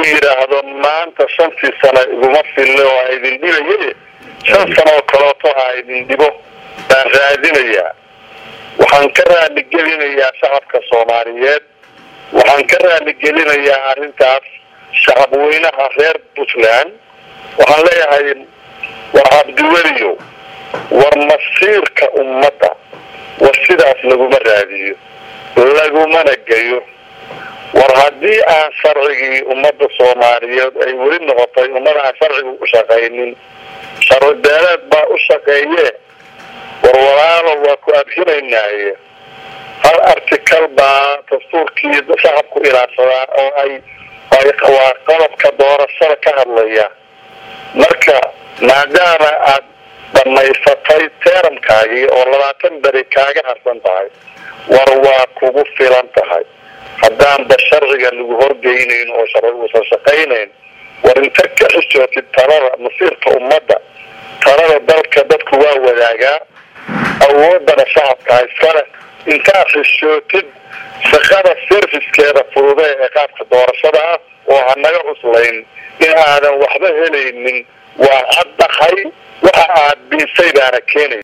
yidhaahdo maanta shantii sano iguma fillo oo ha idin dhibaye shan sano oo kaleeto ha idin dhibo baan raadinayaa waxaan ka raaligelinayaa shacabka soomaaliyeed waxaan ka raaligelinayaa arrintaas shacabweynaha reer puntland waxaan leeyahay war cabdiweliyo war masiirka ummadda war sidaas laguma raadiyo lagumana geyo war haddii aan sharcigii ummadda soomaaliyeed ay weli noqotay ummad aan sharcigu u shaqaynin sharci beeleed baa u shaqeeye war walaalo waa ku abhinaynaaye hal artikal baa dastuurkii shacabku ilaadsadaa oo ay waa qodobka doorashada ka hadlaya marka maadaama aad dhamaysatay teeramkaagii oo labaatan beri kaaga harsan tahay war waa kugu filan tahay haddaanba sharciga lagu horgeynayn oo sharci uusan shaqaynayn war inta ka xishootid talada masiirka ummadda talada dalka dadku waa wadaagaa awoodana shacabka iskale intaad xishootid shaqada servicekeeda fududee ee qaabka doorashada ah oo hanaga cuslayn in aadan waxba helaynin waa caddahay waxa aad biisay baana keenay